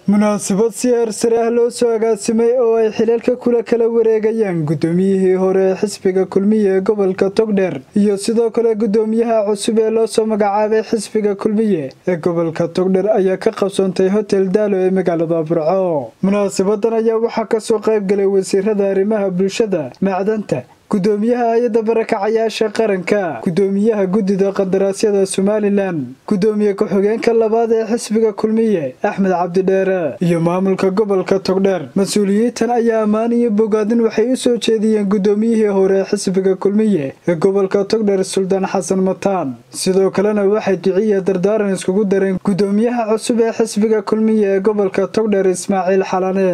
munaasabad si heersare ah loo soo agaasimay oo ay xilalka kula kala wareegayaan guddoomiyihii hore ee xisbiga kulmiye ee gobolka togdheer iyo sidoo kale guddoomiyaha cusub ee loo soo magacaabay xisbiga kulmiye ee gobolka togdheer ayaa ka qabsoontay hotel daalo ee magaalada burco munaasabadan ayaa waxaa kasoo qayb galay wasiirada arrimaha bulshada macdanta gudoomiyaha hay-adda barakacayaasha qaranka gudoomiyaha guddida qandaraasyada somalilan gudoomiye ku-xigeenka labaad ee xisbiga kulmiye axmed cabdidheere iyo maamulka gobolka togdheer mas-uuliyiintan ayaa ammaan iyo bogaadin waxay u soo jeediyeen gudoomiyihii hore ee xisbiga kulmiye ee gobolka togdheer suldaan xasan mataan sidoo kalena waxay duciya dardaaran iskugu dareen gudoomiyaha cusub ee xisbiga kulmiye ee gobolka togdheer ismaaciil xalane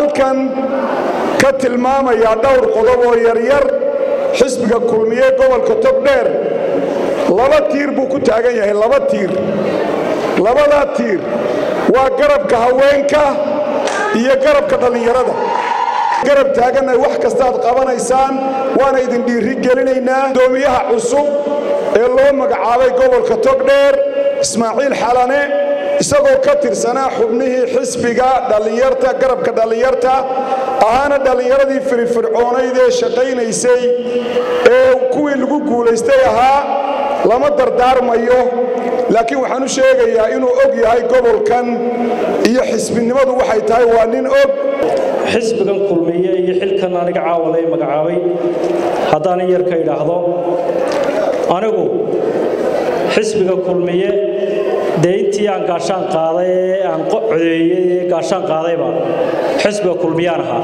ka tilmaamayaa dhowr qodob oo yaryar xisbiga kulmiye gobolka togdheer laba tiir buu ku taagan yahay laba tiir labadaa tiir waa garabka haweenka iyo garabka dhallinyarada garab taaganna wax kastaad qabanaysaan waana idin dhiiri gelinaynaa gudoomiyaha cusub ee loo magacaabay gobolka togdheer ismaaciil xalane isagoo ka tirsanaa xubnihii xisbiga dhallinyarta garabka dhallinyarta ahaana dhallinyaradii firifircoonayd ee shaqaynaysay ee kuwii lagu guulaystay ahaa lama dardaarmayo laakiin waxaan u sheegayaa inuu og yahay gobolkan iyo xisbinimadu waxay tahay waa nin og xisbigan kulmiye iyo xilkan aniga caawalay magacaabay haddaan in yar ka idhaahdo anigu xisbiga kulmiye dee intii aan gaashaan qaaday ee aan codeeyey ee gaashaan qaadayba xisbiga kulmiyaan ahaa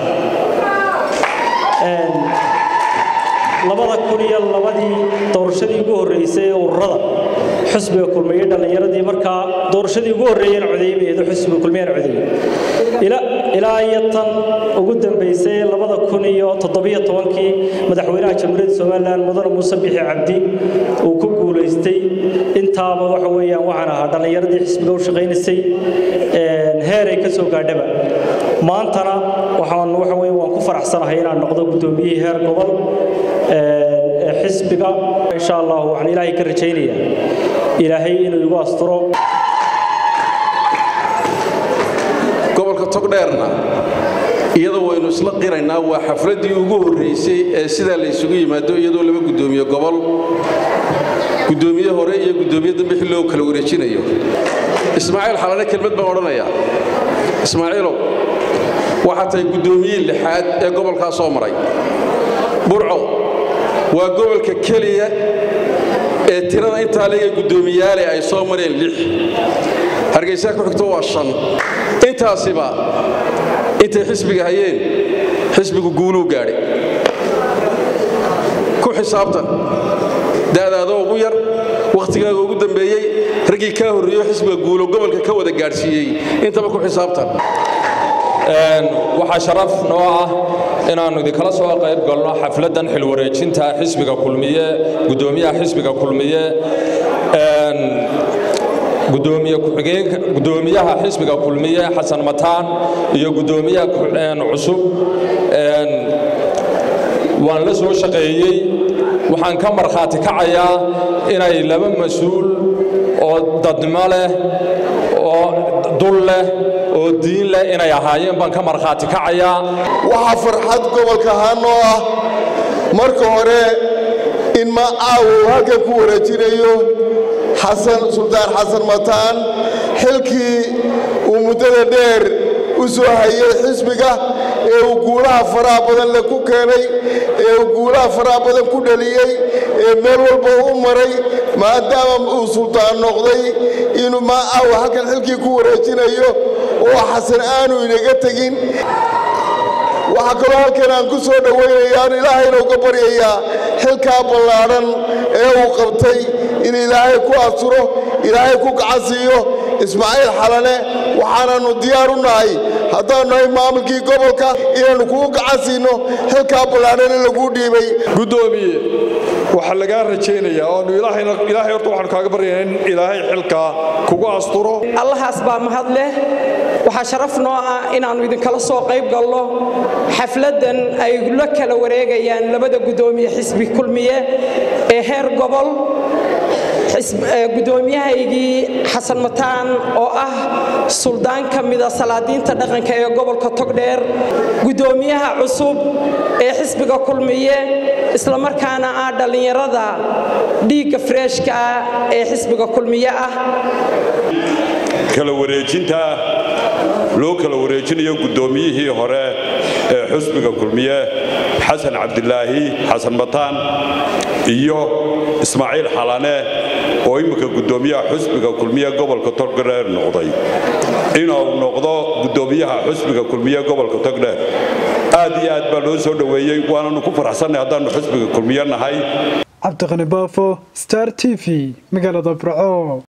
labada kun iyo labadii doorashadii ugu horreysay ee ururada xisbiga kulmiye dhallinyaradii markaa doorashadii ugu horreeyeen codeeymaydo xisbiga kulmiyaan codeeyey ilaa iyo tan ugu dambaysay labada kun iyo toddobiyo tobankii madaxweynaha jamhuuriyadda somalilan mudane muuse bixi cabdi uu ku guulaystay intaaba waxa weeyaan waxaan ahaa dhallinyaradii xisbiga u shaqaynaysay heeray ka soo gaadhaba maantana waxaan waxa weye waan ku faraxsanahay inaan noqdo guddoomiyihii heer gobol ee xisbiga insha allah waxaan ilaahay ka rajaynayaa ilaahay inuu igu asturo gobolka togdheerna iyadoo waynu isla qiraynaa waa xafladdii ugu horraysay ee sidaa la ysugu yimaado iyadoo laba guddoomiye gobol guddoomiye hore iyo guddoomiye dambe xil loo kala wareejinayo ismaaciil xalane kelmad baan odhanayaa ismaaciilow waxaa tahay guddoomiyihii lixaad ee gobolkaa soo maray burco waa gobolka keliya ee tirada intaa leega guddoomiyaale ay soo mareen lix hargaysaa ku xigto waa shan intaasiba intay xisbiga hayeen xisbigu guuluu gaadhay ku xisaabtan da'daadoo ugu yar wakhtigaaga ugu dambeeyey raggii kaa horreeyo xisbiga guulo gobolka ka wada gaadhsiiyey intaba ku xisaabtan waxaa sharaf noo ah inaannu idinkala soo qayb galno xafladdan xilwareejinta xisbiga kulmiye guddoomiyaha xisbiga kulmiye gudoomiyaha xisbiga kulmiye xasan mataan iyo guddoomiyaha cusub waan la soo shaqeeyey waxaan ka markhaati kacayaa inay laba mas-uul oo dadnimo leh oo dul leh oo diin leh inay ahaayeen baan ka markhaati kacayaa waxaa farxad gobolka haanoo ah marka hore in ma aawow halkan ku wareejinayo xasan suldaan xasan mataan xilkii uu muddada dheer u soo hayay xisbiga ee uu guulaha faraha badan le ku keenay ee uu guulaha faraha badan ku dhaliyey ee meel walba u maray maadaama uu suldaan noqday inuu ma aawo halkan xilkii ku wareejinayo oo xasan aanu inaga tegin waxaa kaloo halkan aan ku soo dhowaynayaan ilaahayna uga baryayaa xilkaa ballaadhan ee uu qabtay in ilaahay ku asturo ilaahay ku gacansiiyo ismaaciil xalane waxaananu diyaar u nahay haddaanu nahay maamulkii gobolka inaannu kugu gacan siino xilkaa ballaadhan in laguu dhiibay guddoomiye waxaa lagaa rajaynayaa oonu ilaahay horta waxaanu kaaga baryaynaa in ilaahay xilkaa kugu asturo allahaas baa mahad leh waxaa sharaf noo ah inaannu idinkala soo qayb galno xafladdan ay la kala wareegayaan labada guddoomiye xisbi kulmiye ee heer gobol gudoomiyahaygii xasan mataan oo ah suldaan ka mida salaadiinta dhaqanka ee gobolka togdheer gudoomiyaha cusub ee xisbiga kulmiye islamarkaana ah dhallinyarada dhiigga freeshka ah ee xisbiga kulmiye ah kala wareejinta loo kala wareejinayo guddoomiyihii hore ee xusbiga kulmiye xasan cabdilaahi xasan mataan iyo ismaaciil xalane oo imminka guddoomiyaha xusbiga kulmiye gobolka togdheer noqday inuu noqdo guddoomiyaha xusbiga kulmiye gobolka togdheer aad iyo aad baa loo soo dhoweeyey waananu ku faraxsannay haddaannu xusbiga kulmiye nahay cabdiqani baafo star t v magaalada burco